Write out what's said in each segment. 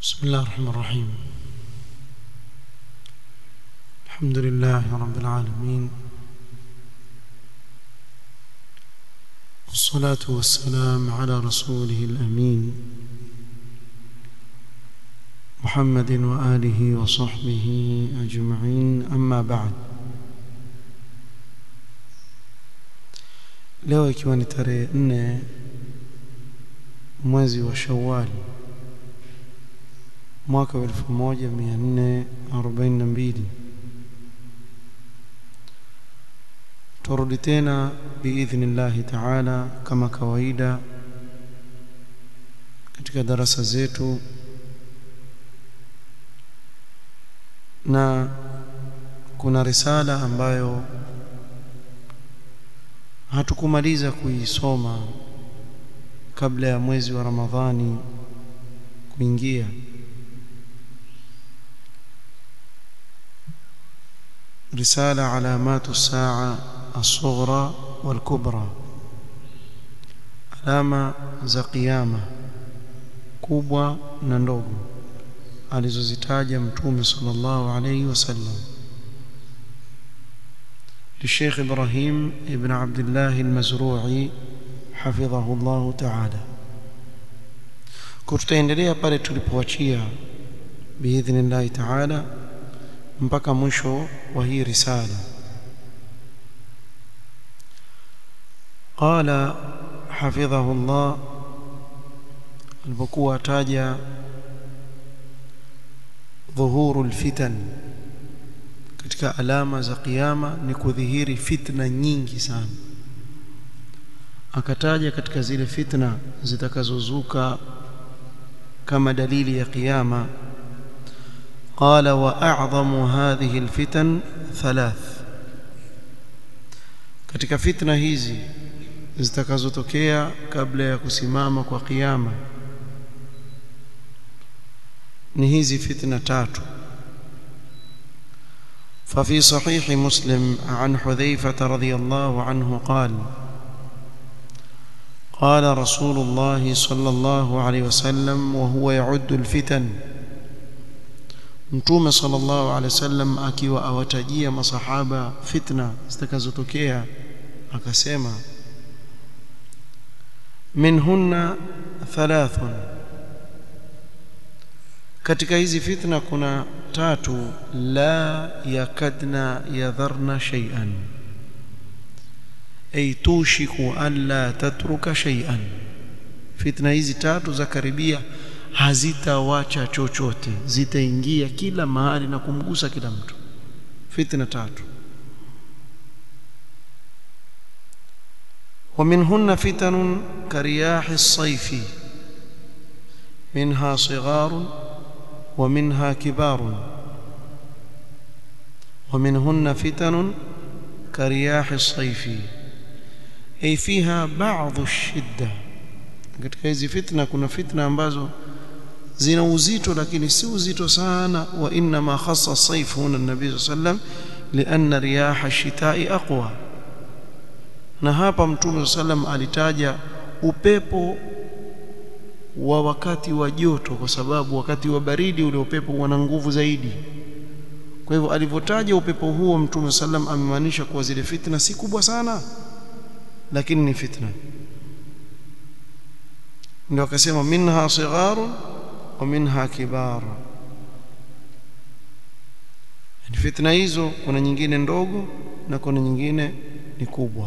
بسم الله الرحمن الرحيم الحمد لله رب العالمين والصلاة والسلام على رسوله الأمين محمد وآله وصحبه أجمعين أما بعد leo ikiwa ni tarehe nne mwezi wa shawali mwaka wa elfu moja mia nne arobaini na mbili turudi tena biidhnillahi taala kama kawaida katika darasa zetu na kuna risala ambayo hatukumaliza kuisoma kabla ya mwezi wa Ramadhani kuingia رسالة علامات الساعة الصغرى والكبرى alama za kiyama kubwa na ndogo alizozitaja mtume sallallahu alayhi wasallam للشيخ إبراهيم ابن عبد الله المزروعي حفظه الله تعالى kutaendelea pale tulipoachia biidhnillahi taala mpaka mwisho wa hii risala qala hafidhahu Allah alipokuwa ataja dhuhuru alfitan katika alama za kiyama ni kudhihiri fitna nyingi sana akataja katika zile fitna zitakazozuka kama dalili ya kiyama قال واعظم هذه الفتن ثلاث katika fitna hizi zitakazotokea kabla ya kusimama kwa kiyama ni hizi fitna tatu ففي صحيح مسلم عن حذيفة رضي الله عنه قال قال رسول الله صلى الله عليه وسلم وهو يعد الفتن mtume sallallahu alaihi wasallam akiwa awatajia masahaba fitna zitakazotokea akasema minhunna thalathun katika hizi fitna kuna tatu la yakadna yadharna shay'an ay tushiku an la tatruka shay'an fitna hizi tatu za karibia hazitawacha chochote zitaingia kila mahali na kumgusa kila mtu fitna tatu ومنهن فتن كرياح الصيف منها صغار ومنها كبار ومنهن فتن كرياح الصيف أي فيها بعض الشدة katika hizi fitna kuna fitna ambazo zina uzito lakini si uzito sana wa inna ma khassa sayf huna nabii sallam lianna riyaha shitai aqwa na hapa mtume sallam alitaja upepo wa wakati wa joto kwa sababu wakati wa baridi ule upepo una nguvu zaidi kwa hivyo alivyotaja upepo huo mtume sallam amemaanisha kuwa zile fitna si kubwa sana lakini ni fitna ndio akasema minha sigharun wa minha kibar yani fitna hizo kuna nyingine ndogo na kuna nyingine ni kubwa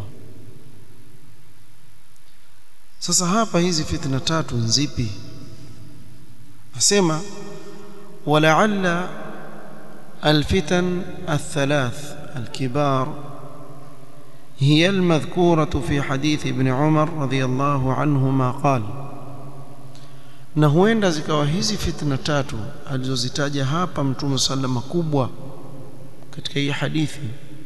sasa hapa hizi fitna tatu nzipi asema walaalla الفتن الثلاث الكبار هي المذكورة في حديث ابن عمر رضي الله عنهما قال na huenda zikawa hizi fitna tatu alizozitaja hapa mtume sallama kubwa katika hii hadithi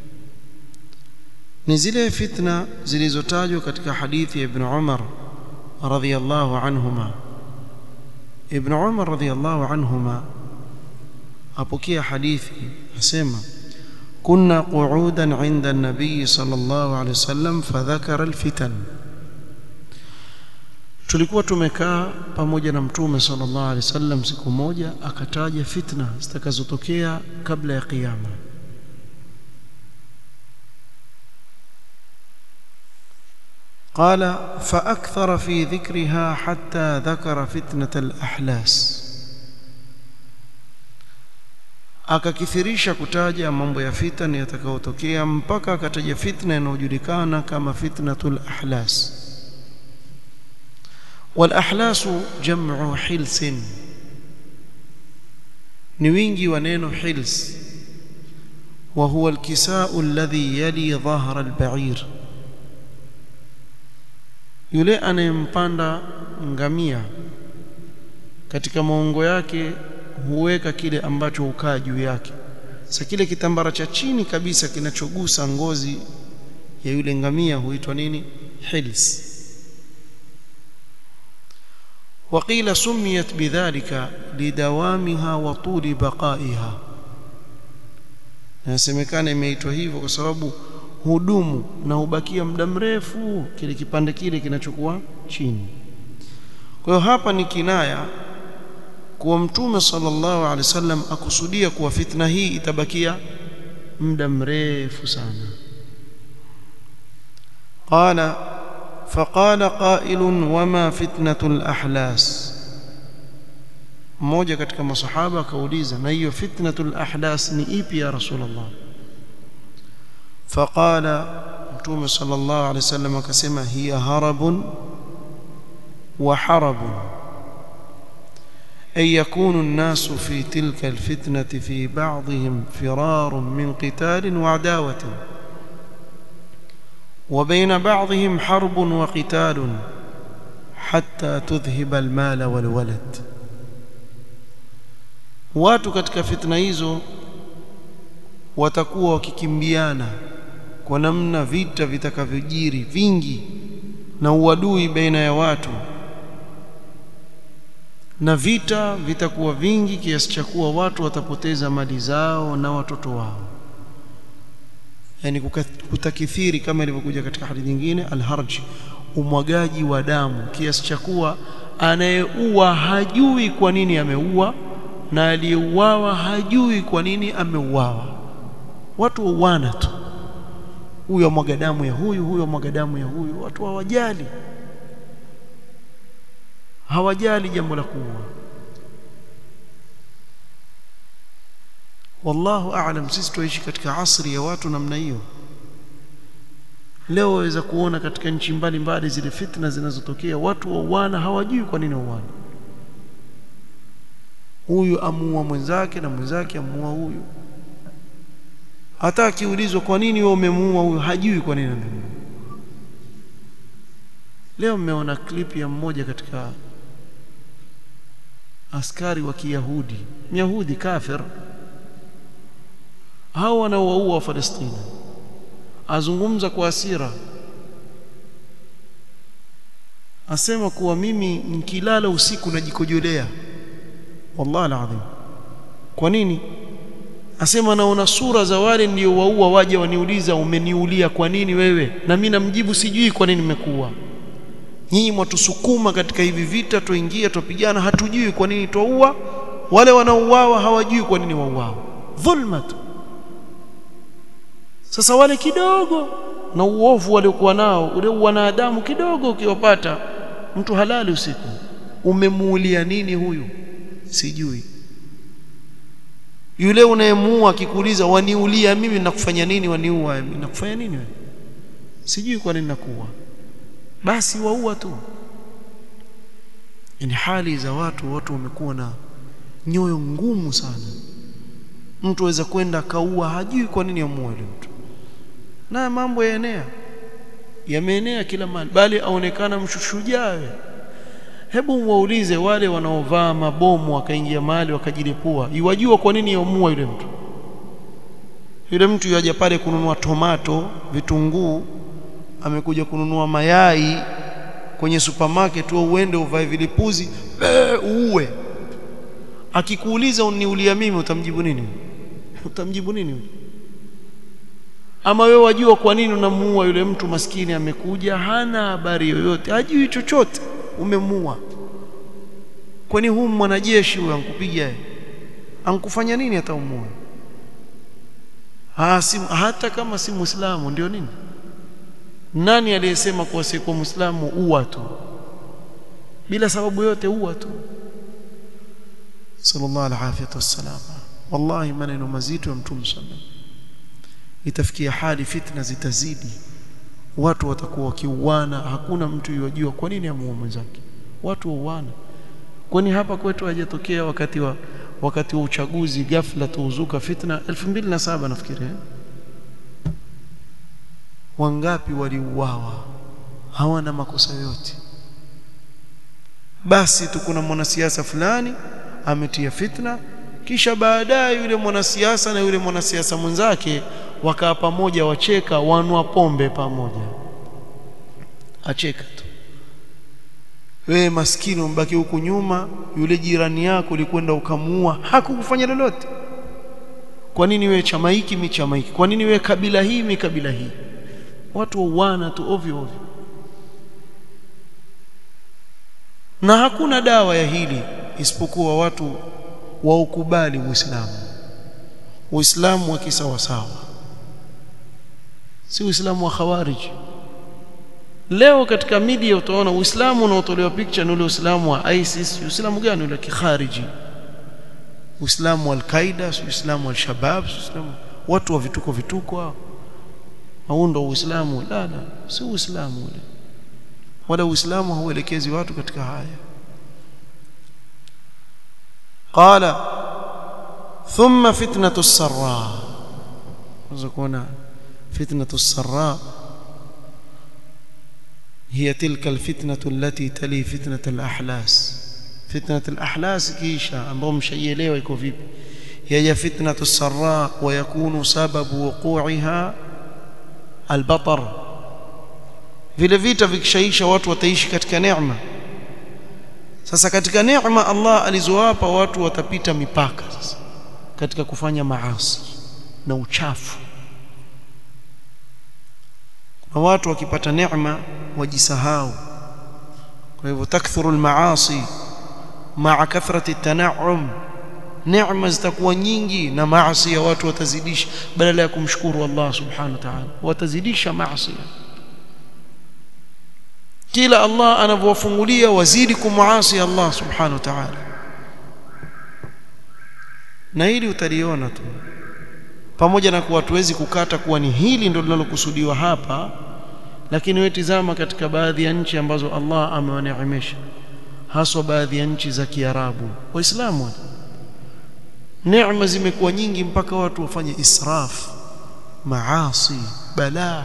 ni zile fitna zilizotajwa katika hadithi ya Ibn Umar radhiyallahu anhuma Ibn Umar radhiyallahu anhuma apokea hadithi asema kunna qu'udan 'inda an-nabiy sallallahu alayhi wasallam fadhakara al-fitan tulikuwa tumekaa pamoja na mtume sallallahu alaihi wasallam siku moja akataja fitna zitakazotokea kabla ya kiyama قال فأكثر في ذكرها حتى ذكر فتنة الأحلاس akakithirisha kutaja mambo ya fitna yatakayotokea mpaka akataja fitna inayojulikana kama fitnatul ahlas wal ahlasu jam'u hilsin ni wingi wa neno hils wa huwa alkisau alladhi yali dhahra alba'ir yule anayempanda ngamia katika maungo yake huweka kile ambacho hukaa juu yake sasa kile kitambara cha chini kabisa kinachogusa ngozi ya yule ngamia huitwa nini hils وقيل سميت بذلك لدوامها وطول بقائها nasemekana imeitwa hivyo kwa sababu hudumu na hubakia muda mrefu kile kipande kile kinachokuwa chini kwa hiyo hapa ni kinaya kuwa mtume sallallahu alaihi wasallam akusudia kuwa fitna hii itabakia muda mrefu sana qala faqala qailun wama fitnatul ahlas mmoja katika masahaba akauliza na hiyo fitnatul ahlas ni ipi ya rasulullah faqala mtume sallallahu alaihi wasallam akasema hiya harabun wa harabun أن يكون الناس في تلك الفتنة في بعضهم فرار من قتال وعداوة وبين بعضهم حرب وقتال حتى تذهب المال والولد watu katika fitna hizo watakuwa wakikimbiana kwa namna vita vitakavyojiri vingi na uadui baina ya watu na vita vitakuwa vingi kiasi cha kuwa watu watapoteza mali zao na watoto wao yani kutakithiri kama ilivyokuja katika hadithi nyingine alharj umwagaji wa damu kiasi cha kuwa anayeua hajui kwa nini ameua na aliyeuawa hajui kwa nini ameuawa watu wauana tu huyo mwaga damu ya huyu huyo mwaga damu ya huyu watu hawajali hawajali jambo la kuua wallahu aalam sisi tuishi katika asri ya watu namna hiyo leo waweza kuona katika nchi mbalimbali zile fitna zinazotokea watu wauana hawajui kwa nini wauana huyu amuua mwenzake na mwenzake amuua huyu hata akiulizwa kwa nini wewe umemuua huyu hajui kwa nini amemuua leo mmeona klipi ya mmoja katika askari wa Kiyahudi Myahudi kafir hao wanaowaua wa Palestina azungumza kwa hasira asema kuwa mimi nikilala usiku najikojolea wallahi alazim kwa nini asema naona sura za wale ndio waua waje waniuliza umeniulia kwa nini wewe na mimi namjibu sijui kwa nini nimekuua nyinyi mwatusukuma katika hivi vita tuingie tupigana hatujui kwa nini twaua wale wanaouawa hawajui kwa nini wauawa dhulma tu sasa wale kidogo na uovu waliokuwa nao ule wanadamu kidogo ukiwapata mtu halali usiku umemuulia nini huyu sijui yule unayemuua akikuuliza waniulia mimi nakufanya nini waniua mimi nakufanya nini wewe sijui kwa nini nakuua basi waua tu ni hali za watu watu wamekuwa na nyoyo ngumu sana mtu aweza kwenda akaua hajui kwa nini amua yule mtu na mambo yaenea yameenea kila mahali bali aonekana mshushujaa hebu waulize wale wanaovaa mabomu wakaingia mahali wakajilipua iwajua kwa nini yamua yule mtu yule mtu yaja pale kununua tomato vitunguu amekuja kununua mayai kwenye supermarket au uende uvae vilipuzi uue akikuuliza uniulia mimi utamjibu nini utamjibu nini ama wewe wajua kwa nini unamuua yule mtu maskini amekuja hana habari yoyote hajui chochote umemua kwani huu mwanajeshi huyo ankupiga ankufanya nini hata umue ha, si, hata kama si muislamu ndio nini nani aliyesema kuwa si kwa muislamu uwa tu bila sababu yote uwa tu sallallahu alaihi wasallam wallahi maneno mazito ya mtume sallallahu itafikia hali fitna zitazidi watu watakuwa wakiuana hakuna mtu yojua kwa nini amuue mwenzake watu wauana kwani hapa kwetu hajatokea wakati wa wakati wa uchaguzi ghafla tuuzuka fitna 2007 nafikiri eh? wangapi waliuawa hawana makosa yote basi tu kuna mwanasiasa fulani ametia fitna kisha baadaye yule mwanasiasa na yule mwanasiasa mwenzake wakaa pamoja wacheka wanwa pombe pamoja acheka tu wewe maskini umbaki huku nyuma yule jirani yako ulikwenda ukamuua hakukufanya lolote kwa nini wewe chama hiki mi chama hiki kwa nini wewe kabila hii mi kabila hii watu wauana tu ovyo ovyo na hakuna dawa ya hili isipokuwa watu waukubali Uislamu Uislamu wa kisawasawa si Uislamu wa khawarij leo katika media utaona Uislamu unaotolewa picture ni ule Uislamu wa ISIS Uislamu gani ule kikhariji Uislamu wa Al-Qaeda Uislamu wa Al-Shabab Uislamu watu wa vituko vituko hao haundo Uislamu la la si Uislamu ule wala Uislamu hauelekezi watu katika haya قال ثم فتنة السراء وزكونا فتنة السراء هي تلك الفتنة التي تلي فتنة الأحلاس فتنة الأحلاس كيشا ambao mshaielewa iko vipi هي فتنة السراء ويكون سبب وقوعها البطر vile vita vikishaisha watu wataishi katika neema sasa katika neema Allah alizowapa watu watapita mipaka sasa katika kufanya maasi na uchafu kuna watu wakipata neema wajisahau kwa hivyo takthuru almaasi maa kathrati tanaum neema zitakuwa nyingi na maasi ya watu watazidisha badala ya kumshukuru Allah subhanahu wa ta'ala watazidisha maasi kila Allah anavyowafungulia wazidi kumuasi Allah subhanahu wa ta'ala na hili utaliona tu pamoja na kuwa tuwezi kukata kuwa ni hili ndio linalokusudiwa hapa lakini wewe tizama katika baadhi ya nchi ambazo Allah amewaneemesha haswa baadhi ya nchi za Kiarabu waislamu neema zimekuwa nyingi mpaka watu wafanye israf maasi balaa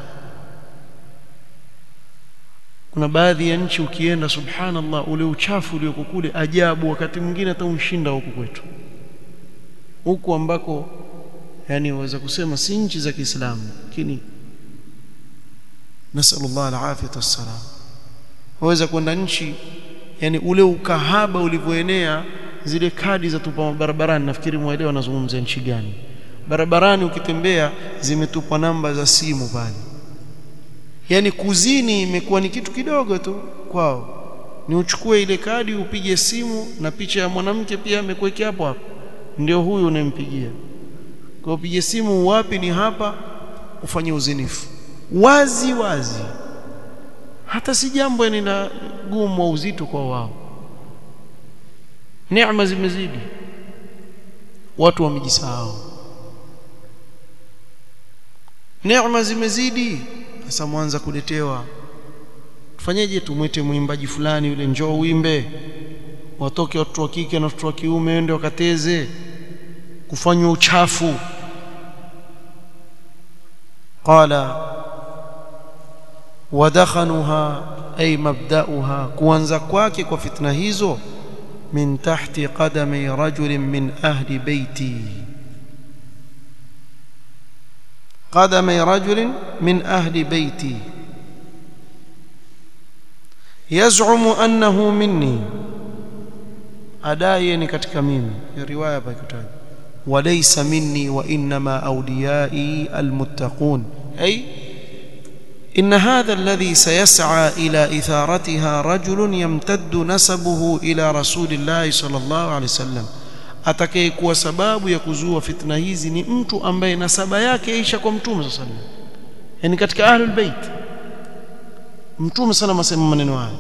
kuna baadhi ya nchi ukienda subhanallah ule uchafu ulioko kule ajabu wakati mwingine hata umshinda huku kwetu huku ambako yani waweza kusema si nchi za Kiislamu lakini nasallallahu alafiyata wassalam waweza kwenda nchi yani ule ukahaba ulivyoenea zile kadi za tupa barabarani nafikiri mwaelewa nazungumzia nchi gani barabarani ukitembea zimetupwa namba za simu pale yani kuzini imekuwa ni kitu kidogo tu kwao ni uchukue ile kadi upige simu na picha ya mwanamke pia amekuwekea hapo hapo ndio huyu unayempigia kwa upige simu wapi ni hapa ufanye uzinifu wazi wazi hata si jambo yani la gumu au uzito kwa wao neema zimezidi watu wamejisahau neema zimezidi sasa mwanza kuletewa tufanyeje tumwite mwimbaji fulani yule njoo uimbe watoke watoto wa kike na watoto wa kiume wende wakateze kufanywa uchafu qala wadakhanuha ay mabda'uha kuanza kwake kwa fitna hizo min tahti qadami rajulin min ahli baiti قدمي رجل من أهل بيتي يزعم أنه مني أدايني katika mimi riwaya pakitaja وليس مني وإنما أوليائي المتقون أي إن هذا الذي سيسعى إلى إثارتها رجل يمتد نسبه إلى رسول الله صلى الله عليه وسلم atakayekuwa sababu ya kuzua fitna hizi ni mtu ambaye nasaba yake yaisha kwa mtume sallallahu alaihi wasallam yani katika ahlul bait mtume sallallahu alaihi wasallam maneno haya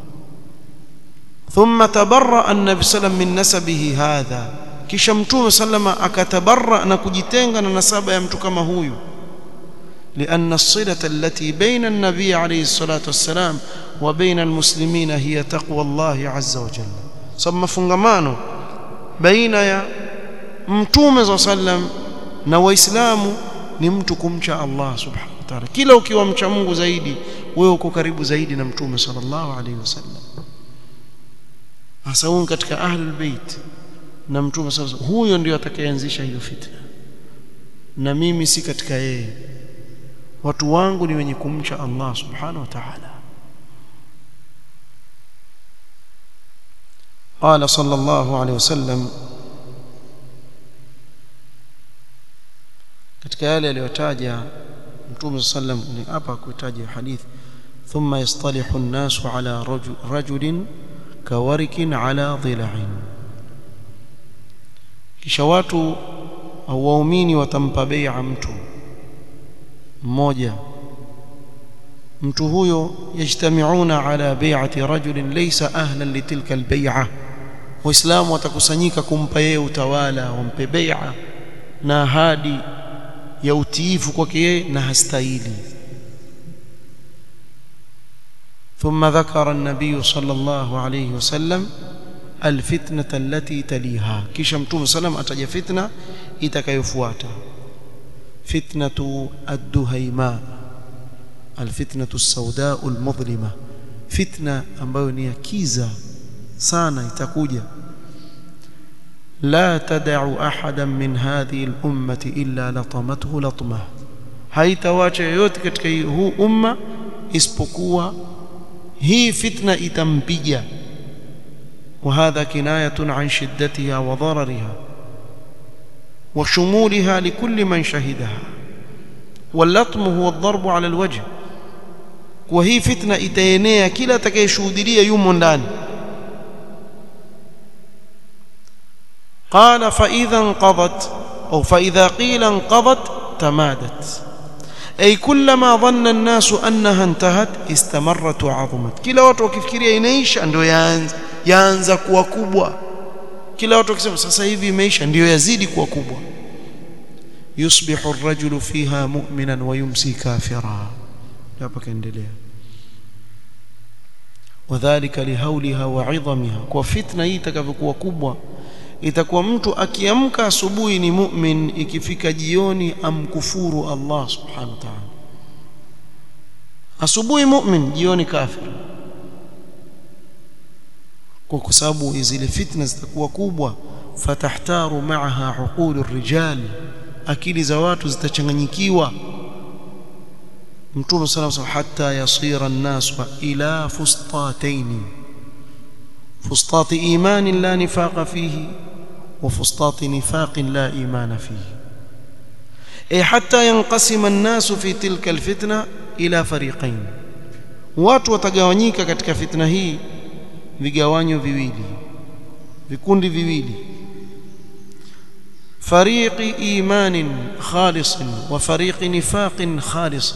thumma tabarra an-nabi sallam min nasabihi hadha kisha mtume sallama akatabarra na kujitenga na nasaba ya mtu kama huyu لأن الصلة التي بين النبي عليه الصلاة والسلام وبين المسلمين هي تقوى الله عز وجل ثم فنغمانو بين يا mtume صلى الله عليه وسلم na waislamu ni mtu kumcha Allah subhanahu wa ta'ala kila ukiwa mcha Mungu zaidi wewe uko karibu zaidi na mtume sallallahu alaihi wasallam hasa katika ahlul bait na mtume sallallahu huyo ndio atakayeanzisha hiyo fitna na mimi si katika yeye watu wangu ni wenye kumcha Allah subhanahu wa ta'ala قال صلى الله عليه وسلم katika yale aliyotaja mtume sallam ni hapa kuitaja hadithi thumma yastalihu an-nasu ala rajulin kawarikin ala dhila'in kisha watu au waumini watampa bai'a mtu mmoja mtu huyo yajtamiuna ala bai'ati rajulin laysa ahlan litilka albay'a waislamu watakusanyika kumpa yeye utawala wampe bai'a na ahadi ya utiifu kwake yeye na hastahili ثم ذكر النبي صلى الله عليه وسلم الفتنة التي تليها kisha mtume sallam ataja fitna itakayofuata فتنة الدهيماء الفتنة السوداء المظلمة فتنة ambayo ni kiza sana itakuja لا تدع احدا من هذه الامه الا لطمته لطمه haitawacha yoyote katika huu umma isipokuwa hii fitna itampiga وهذا كنايه عن شدتها وضررها وشمولها لكل من شهدها واللطم هو الضرب على الوجه وهي فتنه itaenea kila atakayeshuhudia yumo ndani قال فإذا انقضت أو فإذا قيل انقضت تمادت أي كلما ظن الناس أنها انتهت استمرت وعظمت kila watu wakifikiria inaisha ndio yaanza yaanza kuwa kubwa kila watu wakisema sasa hivi imeisha ndio yazidi kuwa kubwa yusbihu ar-rajulu fiha mu'minan wa yumsi kafira hapa kaendelea wadhālika lihauliha wa 'idhamiha kwa fitna hii itakavyokuwa kubwa itakuwa mtu akiamka asubuhi ni mu'min ikifika jioni amkufuru Allah subhanahu wa ta'ala asubuhi mu'min jioni kafir kwa sababu zile fitna zitakuwa kubwa fatahtaru ma'aha uqulu rijal akili za watu zitachanganyikiwa mtume sallallahu alayhi wasallam hatta yasira an-nas ila fustatayn فسطاط إيمان لا نفاق فيه وفسطاط نفاق لا إيمان فيه أي حتى ينقسم الناس في تلك الفتنة إلى فريقين watu watagawanyika katika fitna hii vigawanyo viwili vikundi viwili fariqi imanin khalis wa fariqi nifaqin khalis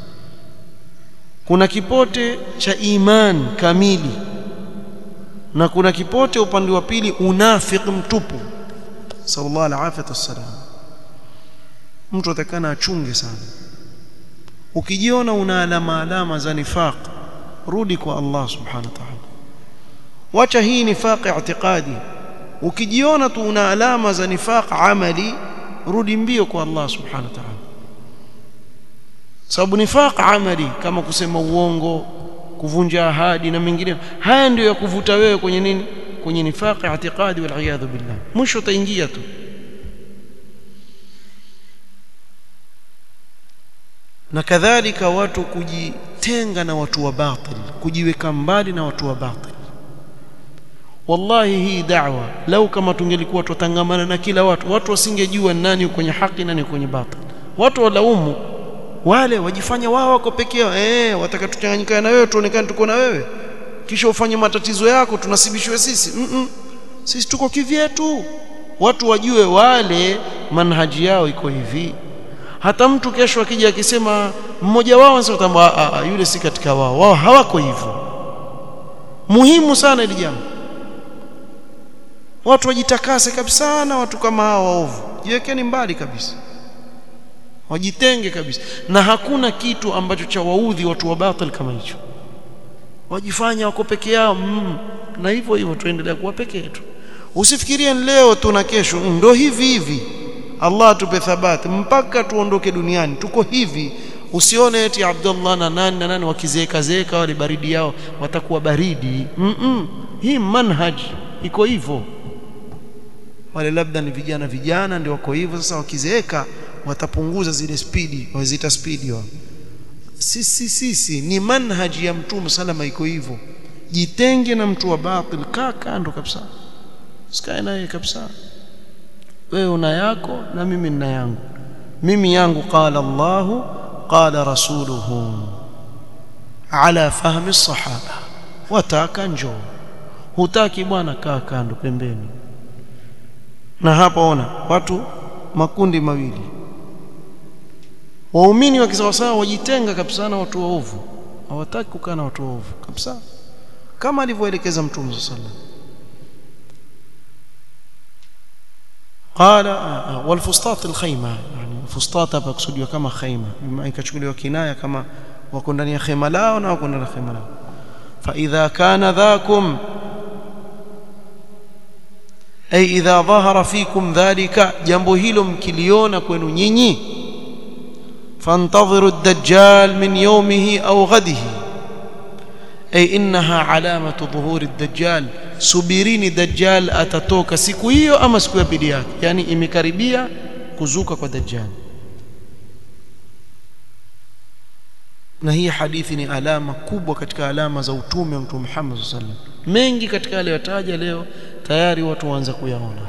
kuna kipote cha iman kamili na kuna kipote upande wa pili unafiki mtupu sallallahu alaihi wasallam mtu atakana achunge sana ukijiona una alama alama za nifaq rudi kwa Allah subhanahu wa ta'ala wacha hii nifaq i'tiqadi ukijiona tu una alama za nifaq amali rudi mbio kwa Allah subhanahu wa ta'ala sababu nifaq amali kama kusema uongo kuvunja ahadi na mengine haya ndio ya kuvuta wewe kwenye nini kwenye nifaqi i'tiqadi wal iyadhu billah mwisho utaingia tu na kadhalika watu kujitenga na watu wa batil kujiweka mbali na watu wa batil wallahi hii da'wa lau kama tungelikuwa tutangamana na kila watu watu wasingejua nani kwenye haki nani kwenye batil watu walaumu wale wajifanya wao wako peke yao eh wataka tuchanganyikane na wewe tuonekane tuko na wewe kisha ufanye matatizo yako tunasibishwe sisi mm -mm. sisi tuko kivyetu watu wajue wale manhaji yao iko hivi hata mtu kesho akija akisema mmoja wao anasema yule si katika wao wao hawako hivyo muhimu sana ili jambo watu wajitakase kabisa na watu kama hao waovu jiwekeni mbali kabisa wajitenge kabisa na hakuna kitu ambacho cha waudhi watu wa batil kama hicho wajifanya wako peke yao mm. na hivyo hivyo tuendelea kuwa peke yetu usifikirie leo tu na kesho ndio hivi hivi Allah atupe thabati mpaka tuondoke duniani tuko hivi usione eti Abdullah na nani na nani wakizeeka zeeka wale baridi yao watakuwa baridi mm -mm. hii manhaj iko hivyo wale labda ni vijana vijana ndio wako hivyo sasa wakizeeka watapunguza zile spidi wazita spidi wao sisi sisi ni manhaji ya mtume salama iko hivyo jitenge na mtu wa batil kaa kando kabisa sikae naye kabisa wewe una yako na mimi nina yangu mimi yangu qala Allah qala rasuluhu ala fahmi sahaba wataka njoo hutaki bwana kaa kando pembeni na hapa ona watu makundi mawili waumini wa kisawasawa wajitenga kabisa na watu waovu hawataki kukaa na watu waovu kabisa kama alivyoelekeza mtume sallallahu alaihi wasallam قال والفسطاط الخيمه يعني فسطاط hapa kusudiwa kama khaima ikachukuliwa kinaya kama wako ndani ya khema lao na wako ndani ya khema lao fa idha kana dhakum ay idha dhahara fikum dhalika jambo hilo mkiliona kwenu nyinyi fantadhiru ad-dajjal min yawmihi aw ghadihi ay innaha alamatu dhuhuri ad-dajjal subirini dajjal atatoka siku hiyo ama siku ya pili yake yani imekaribia kuzuka kwa dajjal na hii hadithi ni alama kubwa katika alama za utume wa mtume Muhammad sallallahu alaihi wasallam mengi katika yale yataja leo tayari watu waanza kuyaona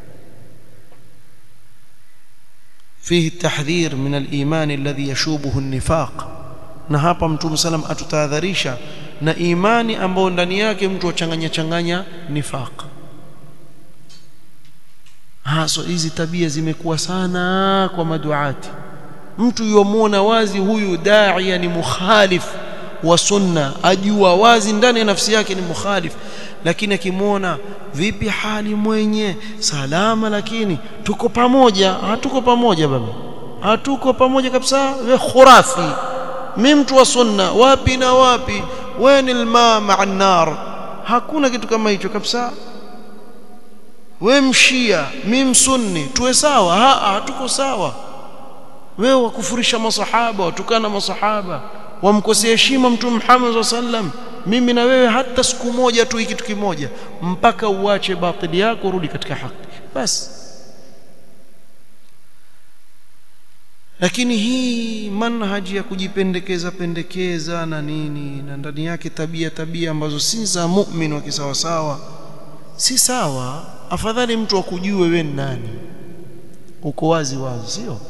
فيه التحذير من الإيمان الذي يشوبه النفاق na hapa mtume sallam atutahadharisha na imani ambayo ndani yake mtu achanganya changanya nifaq haso hizi tabia zimekuwa sana kwa maduati mtu yomwona wazi huyu daia ni mukhalif wa sunna ajua wazi ndani ya nafsi yake ni mukhalif lakini akimwona vipi hali mwenye salama lakini tuko pamoja hatuko pamoja baba hatuko pamoja kabisa we khurafi mi mtu wa sunna wapi na wapi weni alma maa nar hakuna kitu kama hicho kabisa we mshia mi msunni tuwe sawa ha hatuko sawa wewe wakufurisha masahaba watukana masahaba wamkosea heshima mtume Muhammad sallam mimi na wewe hata siku moja tu kitu kimoja mpaka uache batili yako urudi katika haki basi lakini hii manhaji ya kujipendekeza pendekeza na nini na ndani yake tabia tabia ambazo si za mu'min wa kisawasawa si sawa afadhali mtu akujue wewe ni nani uko wazi wazi sio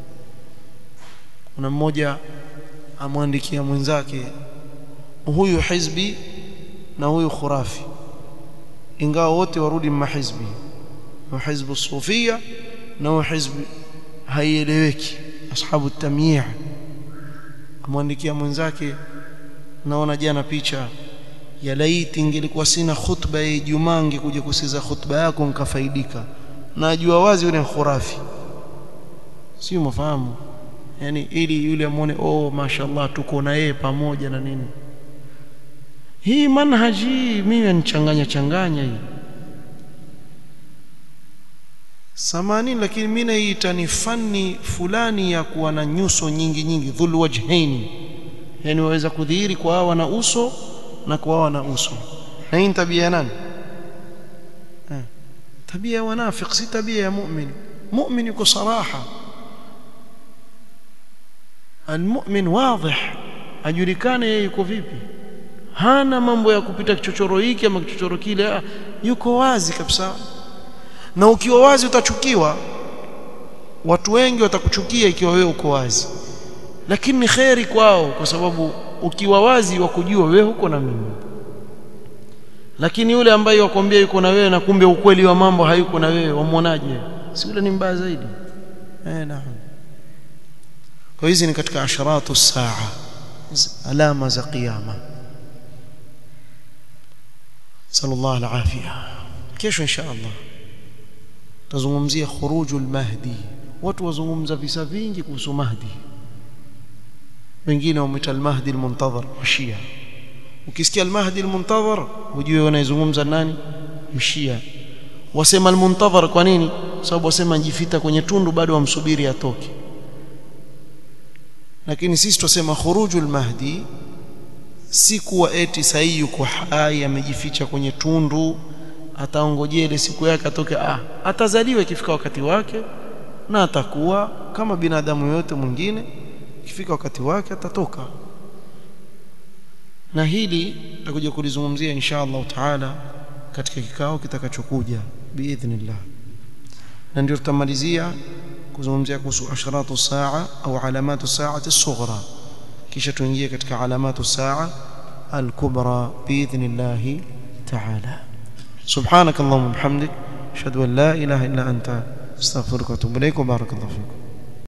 kuna mmoja amwandikia mwenzake huyu hizbi na huyu khurafi ingawa wote warudi mahizbi wa hizbu sufia na wa hizbi haieleweki ashabu tamyiz amwandikia mwenzake naona jana picha ya laiti ingelikuwa sina khutba ya Ijumaa ngekuja kusikiza khutba yako nikafaidika najua wazi yule khurafi sio mafahamu yani ili yule amuone oh mashallah tuko na yeye pamoja na nini hii manhaji mimi nichanganya changanya hii samani lakini mimi naita ni fani fulani ya kuwa na nyuso nyingi nyingi dhul wajhaini yani waweza kudhihiri kwa hawa na uso na kwa hawa na uso na hii tabia ya nani eh, tabia ya wanafiq si tabia ya mu'min mu'min yuko saraha almu'min wadih ajulikane yeye yuko vipi hana mambo ya kupita kichochoro hiki ama kichochoro kile yuko wazi kabisa na ukiwa wazi utachukiwa watu wengi watakuchukia ikiwa wewe uko wazi lakini ni kheri kwao kwa sababu ukiwa wazi wa kujua wewe huko na mimi lakini yule ambaye wakwambia yuko na wewe na kumbe ukweli wa mambo hayuko na wewe wamwonaje si yule ni mbaya zaidi eh naam kwa hizi ni katika asharatu saa alama za kiyama sallallahu alafia kesho insha Allah tazungumzia khurujul mahdi watu wazungumza visa vingi kuhusu mahdi wengine wameita al-mahdi al-muntazir mashia ukisikia al-mahdi al-muntazir ujue wanaizungumza nani mshia wasema al-muntazir kwa nini sababu wasema njifita kwenye tundu bado wamsubiri atoke lakini sisi tusema khurujul mahdi si kuwa eti sahi yuko hai amejificha kwenye tundu ataongojea ile siku yake atoke ah atazaliwa ikifika wakati wake na atakuwa kama binadamu yote mwingine ikifika wakati wake atatoka na hili tutakuja kulizungumzia insha Allah taala katika kikao kitakachokuja biidhnillah na ndio tutamalizia kuzungumzia kuhusu asharatu saa au alamatu saati sughra kisha tuingie katika alamatu saa al-kubra biidhnillah taala سبحانك اللهم وبحمدك اشهد ان لا اله الا انت استغفرك واتوب اليك وبارك الله فيكم